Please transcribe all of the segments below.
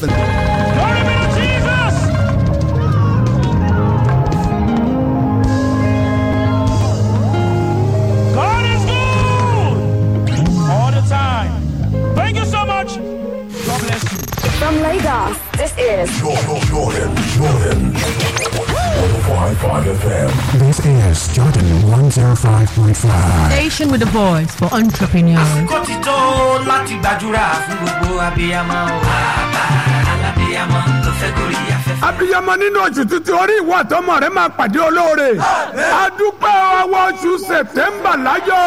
Glory be to Jesus! God is good all the time. Thank you so much. God bless you. From Lagos, this is Jordan, Jordan, Jordan. 105.5 FM. This is Jordan 105.5. Station with a voice for entrepreneurs. kó ti tó láti gbàdúrà fún gbogbo abiyamọ o. bàbá alábiyamọ ló fẹ́ gorí afẹ́fẹ́. abiyamọ nínú oṣù tuntun orí ìwọ àtọmọ rẹ máa pàdé olóore adúpẹ́ ọwọ́ oṣù sẹ̀tẹ́mbà láyọ̀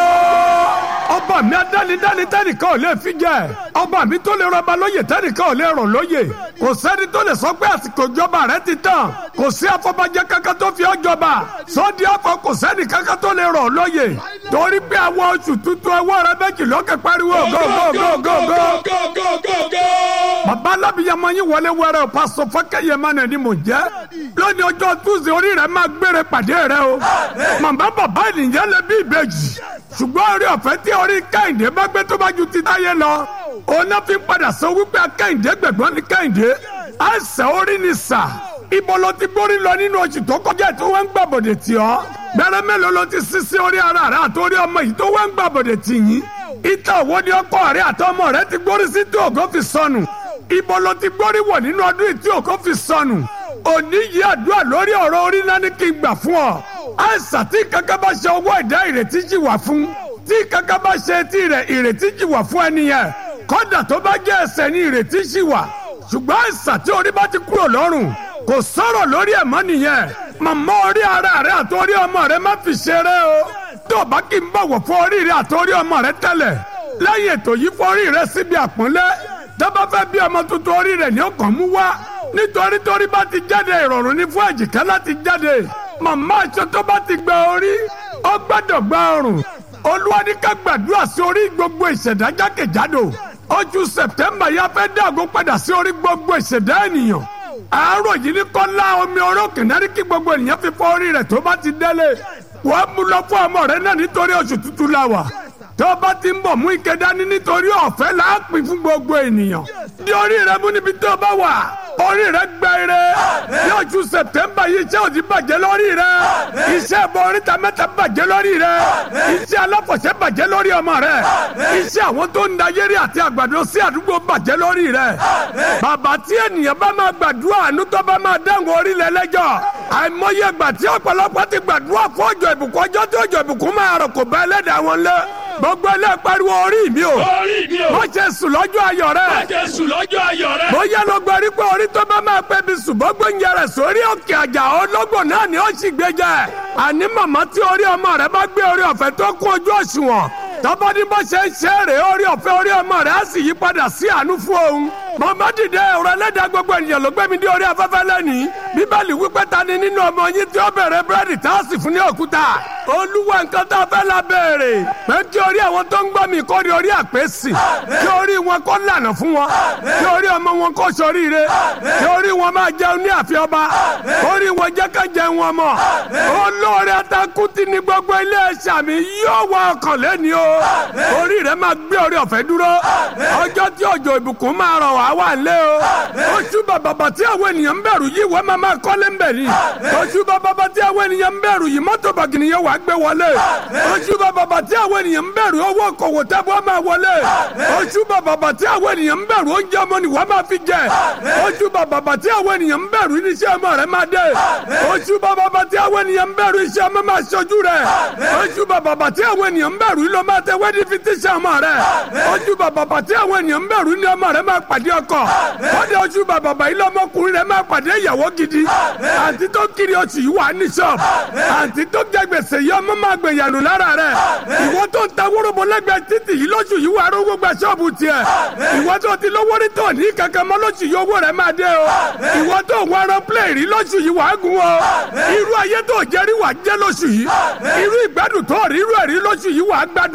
ọba mi adánidání tẹ́nìkan ò lè fi jẹ ọba mi tó lè rọba lóye tẹ́nìkan ò lè rọ̀ lóye kò sẹ́ni tó lè sọ pé àsìkò ìjọba rẹ ti tán kò sí afọbajẹ kankan tó fi ọ́ jọba sọ́ọ́dí afọ kò sẹ́ni kankan tó lè rọ̀ lóye torí pé àwọn oṣù tuntun ẹwọ́ rẹ méjì lókè pariwo go go go go go bàbá alábìyamọ yín wọlé wẹrẹ o pásọ fọkẹyẹmọ náà ni mò ń jẹ lónìí ọjọ́ tuesday orí rẹ máa gbére pàdé rẹ o màmá bàbá ènìyàn lè bí ìbejì ṣùgbọ́n orí ọ̀fẹ́ tí orí kẹ́hìndé bá gbé tó bá ju ti táyé lọ òun náà fi padà sọ wípé kẹ́hìndé gbẹ̀gbọ́n ní kẹ́hìndé àìsàn orí ni sà ibo ló ti gbórí lọ nínú oṣù tó kọjá tí wọ́n ń gbàbọ̀dẹ̀ tì ọ́ gbẹrẹ mélòó ló ti sísí orí ara rẹ àtòrí ọmọ yìí tó wọ́n ń gbàbọ̀dẹ̀ tì yín ìtàn òwò ni ọkọ rẹ àtọmọ rẹ ti gbórí sí tí ògo fi sọnù ibo ló ti gbórí wọ̀ nínú ọdún yìí tí ògo fi sọnù òní yìí àdúrà lórí ọ̀rọ̀ orí náà ní kí n gbà fún ọ àìsàn tí kankan bá ṣe owó ìdá ìrètí jì wà fún tí kankan bá ṣe etí rẹ ìrètí jì wà fún ẹni yẹn kódà tó bá jẹ́ ẹsẹ̀ ní ìrètí jì wà ṣùgbọ́n àìsàn tí orí bá ti kúrò lọ́rùn kò sọ̀rọ̀ lórí ẹ̀ mọ́ nìyẹn màmá orí ara rẹ àtòrí ọmọ rẹ má fi ṣeré o tó bá kí n bọ̀wọ̀ fún orí rẹ àtòrí ọmọ rẹ tẹ́lẹ̀ lẹ́yìn ètò yìí fún orí rẹ síbi àpọ́nlé dábà fẹ́ bí ọmọ tuntun orí rẹ ní ọkàn mú wá nítorí torí bá ti jáde ìrọ̀rùn ní fún èjìká láti jáde màmá aṣọ tó bá ti gba orí ó gbọ́dọ̀ gba ọrùn olúwa ní ká gbàdúrà sí orí gbogbo ìṣẹ̀dá jákèjádò oṣù sẹ̀tẹ́mbà yá fẹ́ dàgó padà sí orí gbogbo ìṣẹ̀dá ènìyàn àárọ̀ yìí ní kọ́lá omi orókè náà kí gbogbo ènìyàn fi fọ orí rẹ̀ tó bá ti délé wàá mú lọ fún ọmọ rẹ náà nítorí oṣù tuntun la wà tó bá ti ń bọ̀ mú ike dání nítorí ọ̀fẹ́ là á pín fún gbogbo ènìyàn ní orí rẹ mú níbi tó bá wà orí rẹ gba ire ní oṣù sẹ̀tẹ́mbà yìí iṣẹ́ òdì bàjẹ́ lórí rẹ iṣẹ́ ẹ̀bọ oríta mẹ́ta bàjẹ́ lórí rẹ iṣẹ́ aláfọ̀ṣẹ́ bàjẹ́ lórí ọmọ rẹ iṣẹ́ àwọn tó ń da yẹ́rì àti àgbàdo sí àdúgbò bàjẹ́ lórí rẹ bàbá tí ènìyàn bá máa gbàdúrà àánú tó bá máa dáhùn orílẹ̀ lẹ́jọ́ àìmọye ìgbà tí ọ̀pọ̀lọpọ̀ ti gbàdúrà fún ọjọ́ ìbùkún ọjọ́ tí ọjọ́ ìbùkún máa rọ̀ kò bá ẹlẹ́dàá wọn lé gbogbo ẹlẹ́ pariwo orí mi o Orí mi o. mo ṣe sùn lọ́jọ́ ayọ̀ rẹ Jésù lọ́jọ́ ayọ̀ rẹ. bóyá ló gbọ́ rí pé orí tó bá máa pẹ́ bí ṣùgbọ́n gbẹ̀yìn rẹ̀ sórí òkè àjà ológbò náà ni ó sì gbé jẹ àní màmá tí orí ọmọ rẹ bá gbé orí ọ̀fẹ́ tó kún ojú òṣùwọ̀n tọ́bọ́ ní bó ṣe ń ṣe é rè orí ọ̀fẹ́ orí ọmọ rẹ á sì yí padà sí àánú fún òun màmá dìde ọ̀rọ̀ ẹlẹ́dàá gbogbo ènìyàn ló gbé mi dé orí afẹ́fẹ́ lẹ́nìí bíbélì wípé ta ni nínú ọmọ yín tí ó bẹ̀rẹ̀ búrẹ́dì tá a sì fún ní òkúta olúwa nǹkan tá a fẹ́ la béèrè pé kí orí àwọn tó ń gbọ́ mi kó rí orí àpèsì kí orí wọn kó lànà fún wọn kí orí ọmọ wọn kó ṣoríire kí orí wọn máa jẹun ní àfi ọba orí wọn jẹ́ ká jẹun ọmọ olóore atakuti ní gbogbo ilé ẹ̀ṣà mi yóò wọ ọkàn lẹ́ni o orí rẹ máa gbé orí ọ̀fẹ́ dúró ọjọ́ tí òjò ìbùkún máa rọ̀ wá wà lé o oṣù bàbàbà tí àwọn ènìyàn ń bẹ̀rù yìí wọ́n máa máa kọ́lé ń bẹ̀ ni oṣù bàbàbà tí àwọn ènìyàn ń bẹ̀rù yìí mọ́tò bàgìnì yẹn wà á gbé wọlé oṣù bàbàbà tí àwọn ènìyàn ń bẹ̀rù owó kòwò tábọ̀ máa wọlé oṣù bàbàbà tí àwọn ènìyàn ń bẹ̀rù oúnjẹ ọmọ ni wọ́n máa fi jẹ oṣù bàbàbà tí àwọn ènìyàn ń bẹ̀rù iṣẹ́ ọmọ rẹ máa dé oṣù bàbàbà tí àwọn ènìyàn ń bẹ̀rù iṣẹ́ ọmọ máa ṣojú rẹ oṣù bàbàbà tí àwọn ènìyàn ń bẹ̀rù ló máa tẹ wẹ́dí fi tíṣẹ́ ọmọ rẹ oṣù bàbàbà tí àwọn ènìyàn ń bẹ̀rù ni ọmọ rẹ máa pàdé ọkọ kọ́dé oṣù bàbàbà yìí lọ́mọkùnrin rẹ máa pàdé ìyàwó gidi àǹtí tó kiri oṣù yìí wà ní ṣọ́ọ̀bù àǹtí tó jẹ gbèsè yìí ọmọ máa gbèyànù lára rẹ ìwọ tó ń ta wórobo lẹ́gbẹ̀ẹ́ títì yìí lóṣù yìí wà á rówó gba ṣọ́ọ̀bù tiẹ̀ ìwọ tó ti lówó rí tó ní kankan mọ́ lóṣù yìí owó rẹ máa dé o ìwọ tó ń wárọ plẹ̀ rí lóṣù yìí wà á gun o irú ayé tó jẹ́ rí wà á jẹ́ lóṣù yìí irú ìgbádùn tó rí irú ẹ̀rí lóṣù yìí wà á gbádùn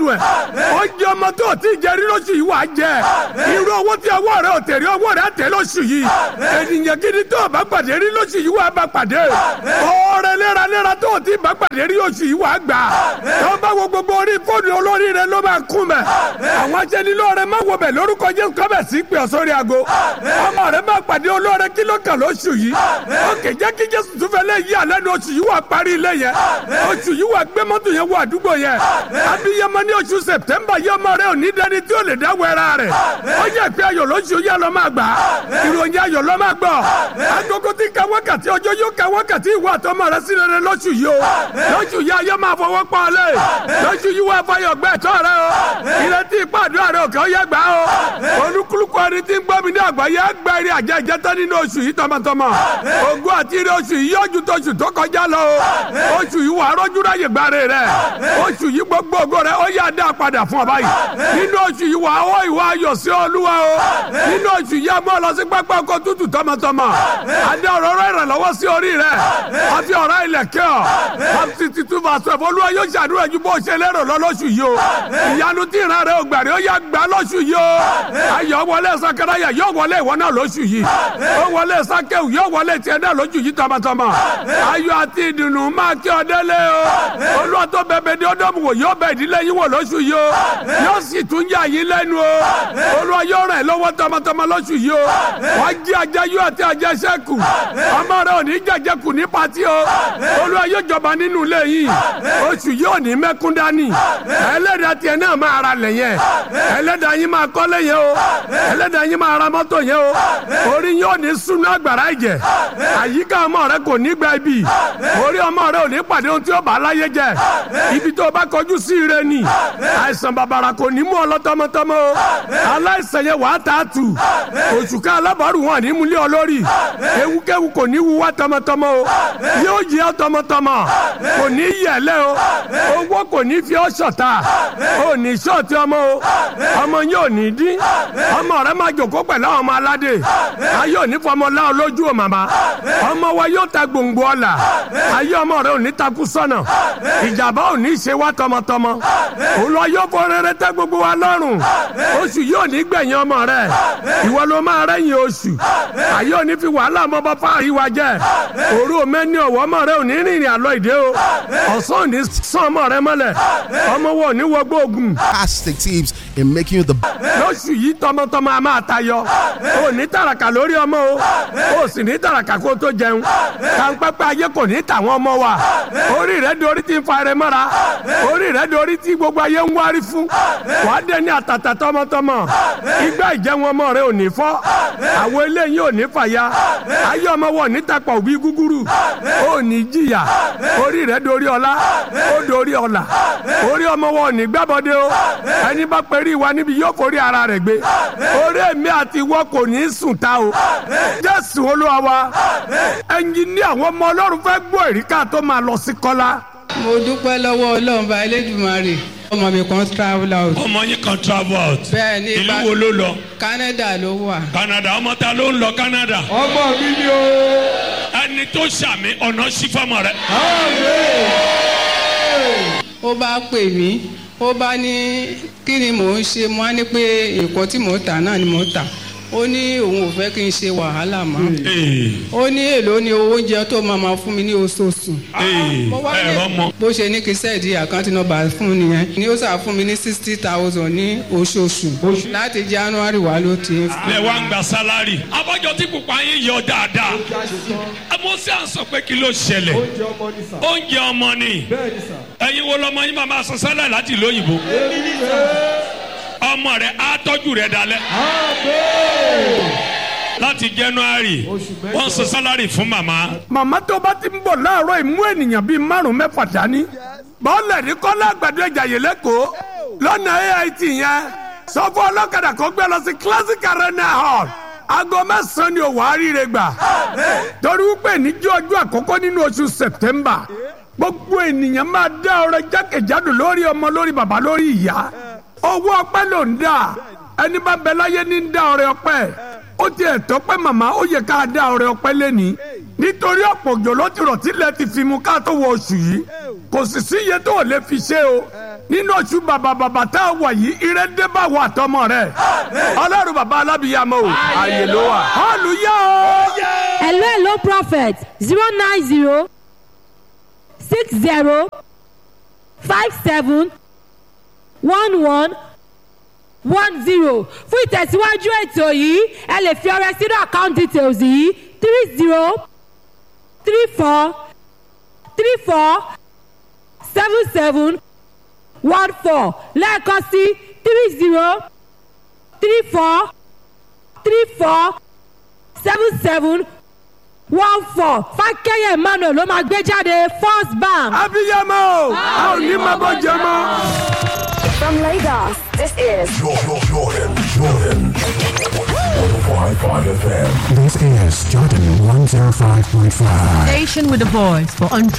ẹ̀ ó jẹ ọmọ tó o ti jẹ rí lóṣù yìí wà á jẹ irú owó tí ọwọ́ rẹ ò tẹ̀rí ọwọ́ rẹ á tẹ̀ lóṣù yìí ènìyàn gidi tó o bá pàdé rí lóṣù yìí wà á bá pàdé ọ̀rẹ́ léraléra tó o ti bá pàdé rí oṣù yìí wà á gbà tó bá wo gbogbo orí fóònù olórí rẹ ló máa kún mẹ́ àwọn aṣẹ́nilóore má wo bẹ̀ lórúkọ Jésù kọ́bẹ̀ sí pé ọ̀sọ́rí aago ọmọ rẹ máa pàdé olóore kí ló kàn lóṣù yìí ó kè jẹ́ kí Jésù tún fẹ́ lé yí alẹ́ ní oṣù yìí wà parí ilé yẹn oṣù yìí wà gbé mọ́tò yẹn wọ àdúgbò yẹn abiyamọ ní oṣù September yẹ ọmọ rẹ ò ní dẹni tí ó lè dá wẹra rẹ ó yẹ pé ayọ̀ lóṣù yẹ lọ máa gbà ìròyìn ayọ̀ lọ máa gbọ́ agogo tí ka wákàtí ọjọ́ yóò ka wákàtí ìwà àtọmọ rẹ sí rere lóṣù yìí o lóṣù yìí ayọ̀ máa fọwọ́ pọ̀ lé lóṣù yìí wà fọyọ̀ gbẹ tọ́ rẹ o ìrètí ìpàdúrà rẹ òkè ó yẹ gbà o olúkúlùkù ẹni tí ń gbọ́ mi ní àgbáyé gba eré àjẹ ìjẹtọ́ nínú oṣù yìí tọmọtọmọ ogún àti eré oṣù yìí yóò ju tóṣù tó kọjá lọ o oṣù yìí wà á rọ́jú ráyè gbáre rẹ oṣù yìí gbogbo ògo rẹ ó yá dá padà fún ọ báyìí nínú oṣù yìí wà á wọ ìwà ayọ̀ sí olúwa o nínú oṣù yìí a mọ́ lọ sí pápá ọkọ̀ tútù tọmọtọmọ adé ọ̀rọ̀ rẹ ìrànlọ́wọ́ sí orí rẹ àfi ọ̀rọ̀ ilẹ̀ kẹ́ ọ àti titun fàṣọ olúwa yóò ṣàdúrà ju bó ṣe lérò lọ lóṣù yìí o ìyanu tí ìran rẹ ò gbàrí ó yá gbà lóṣù yìí o ayọ̀ wọlé sakaraya yóò wọlé ìwọ náà lóṣù yìí ó wọlé sakewu yóò wọlé tiẹ̀ náà lóṣù yìí tọmọtọmọ ayọ̀ àti ìdùnnú máa kí ọ délé o olúwa tó bẹ̀bẹ̀ ní ọdọ́mù wò yóò bẹ̀ ìdílé yín wò lóṣù yìí o yóò sì tún yà yín lẹ́nu o olúwa yóò ràn ẹ́ lọ́wọ́ tọmọtọmọ lóṣù yìí o wàá jí ajá yóò àti ajá sẹ́kù ọmọ rẹ ò ní jẹjẹ kù ní pati o olúwa yóò jọba nínú ilé yìí oṣù yìí ò ní mẹ́kún dání ẹlẹ́dàá tiẹ̀ náà máa ra lẹ̀ yẹn ẹlẹ́dàá yín máa kọ́lé yẹn o ẹlẹ́dàá yín máa ra mọ́tò yẹn o orí yín ò ní sunu agbára ẹ̀jẹ̀ àyíká ọmọ rẹ kò ní gba ibi orí ọmọ rẹ ò ní pàdé ohun tí ó bá láyé jẹ ibi tó bá kọjú sí ire ni àìsàn bàbàrà kò ní mú ọ lọ tọmọtọmọ o aláìsàn yẹn wàá tà á tù oṣù ká alábàárù wọn ní múlẹ̀ olórí ewúkẹ́wù kò ní wú wá tọmọtọmọ o yóò yẹ ọ tọmọtọmọ kò ní yẹlẹ o owó kò ní fi ọ ṣọ̀tá o ní ṣọ́ọ̀tì ọmọ o ọmọ yóò ní dín ọmọ rẹ máa jòkó pẹ̀lú àwọn ọmọ aládé ayé òní fọmọ láwọn lójú o màmá ọmọ wa yóò ta gbòǹgbò ọ̀la ayé ọmọ rẹ òní takú sọ́nà ìjàmbá òní ṣe wá tọmọtọmọ òun lọ yóò fọ rere tẹ gbogbo wa lọ́rùn oṣù yóò ní gbẹ̀yìn ọmọ rẹ ìwọ ló máa rẹ́yìn oṣù ayé òní fi wàhálà ọmọ bá fáàrí wa jẹ òru mẹ́ni ọ̀wọ́ ọmọ rẹ òní rìnrìn àlọ́ ìdè o ọ̀sán òní sàn ọmọ rẹ mọ́lẹ̀ ọmọ wo òní wọgbó ogun. fantastic tips in making you the lóṣù yìí tọmọtọmọ a máa tayọ o ní tàràkà lórí ọmọ o o sì ní tàràkà kó tó jẹun kàńpẹ́pẹ́ ayé kò ní tàwọn ọmọ wa orí rẹ dorí ti ń fa ẹrẹ mọ́ra orí rẹ dorí ti gbogbo ayé ń wárí fún wàá dé ní àtàtà tọmọtọmọ igbá ìjẹun ọmọ rẹ ò ní fọ́ àwọn eléyìí ò ní fàya ayé ọmọ wọn ò ní tapọ̀ òbí gúgúrú ò ní jìyà orí rẹ dorí ọlá ó dorí ọlà orí ọmọ wọn ò ní gbábọdé o ẹni bá pẹ̀rí wa níbi yóò forí ara rẹ̀ gbé orí èmi àti ìwọ kò ní sùn ta o jésù olúwa wa ẹnjìní àwọn ọmọ ọlọ́run fẹ́ gbọ́ èríkà tó máa lọ sí kọ́lá. mo dúpẹ́ lọ́wọ́ ọlọ́run bá elédùnmarè ọmọ mi kan travel out. ọmọ yín kan travel out. bẹ́ẹ̀ ni ìlú wo ló lọ. Canada ló wà. Canada ọmọ ta ló ń lọ Canada. ọmọ mi ni o. ẹni tó ṣàmì ọ̀nà sí fọmọ rẹ. ó bá pè mí ó bá ní kí ni mò ń ṣe mo á ní pé nǹkan tí mò ń tà náà ni mò ń tà ó ní òun ò fẹ́ kí n ṣe wàhálà mọ́ ó ní èlò ní owó oúnjẹ tó máa ma fún mi ní oṣooṣù. Mo wá ní- ẹ̀rọ mọ. bó ṣe ní kí sẹ́ẹ̀dì àkáǹtì nọ́mbà fún nìyẹn ni ó sà fún mi ní sixty thousand ní oṣooṣù láti january wá ló ti ń fún lẹ wá ń gba sálárì. abọ́jọ́ tí pupa yín yọ dáadáa. amósí à ń sọ pé kí ló ṣẹlẹ̀. oúnjẹ ọmọ ni. ẹ̀yin wo lọmọ yín máa máa sọ sálárì láti ìlú òyìnbó. ọmọ rẹ á tọ́jú rẹ dalẹ̀. láti january wọ́n sọ sálárì fún màmá. màmá tó bá ti ń bọ̀ láàárọ̀ ìmú ènìyàn bíi márùn mẹ́fà dání bọ́ọ̀lẹ̀ ní kọ́lá àgbàdo ìjàyè lẹ́kọ̀ọ́ lọ́nà ait yẹn sọ fún ọlọ́kadà kó gbé lọ sí classic arena hall aago mẹ́sàn-án ni òwò àríire gbà torí wípé níjọ́ ọjọ́ àkọ́kọ́ nínú oṣù september gbogbo ènìyàn máa dá ọrẹ jákèjádò lórí ọmọ lórí bàbá lórí ìyá owó ọpẹ́ ló ń dà ẹni bá bẹ láyé ní ń dá ọrẹ ọpẹ́ ó ti ẹ̀tọ́ pé màmá ó yẹ ká dá ọrẹ ọpẹ́ lẹ́ni nítorí ọ̀pọ̀ òjò ló ti rọ̀ tílẹ̀ ti fi mu ká tó wọ oṣù yìí kò sì sí iye tó ò lè fi ṣe o nínú oṣù bàbà bàbà tá a wà yìí ire dé bá wà tọmọ rẹ ọlọ́run bàbá alábìyàmọ o àyè ló wà hallelujah o. hello hello prophet zero nine zero six zero five seven one one one zero fún ìtẹ̀síwájú ètò yìí ẹ lè fi ọrẹ sínú account details yìí three zero three four three four seven seven one four lẹ́ẹ̀kan sí three zero three four three four seven seven one four fákẹ́yẹ̀ emmanuel ló máa gbé jáde first bank. abiyamọ o a ò ní máa bọ́ jẹ mọ́. From Lagos, this is Jordan, Jordan, Jordan. 105.5 FM. This is Jordan 105.5. Station with a voice for entrepreneurs.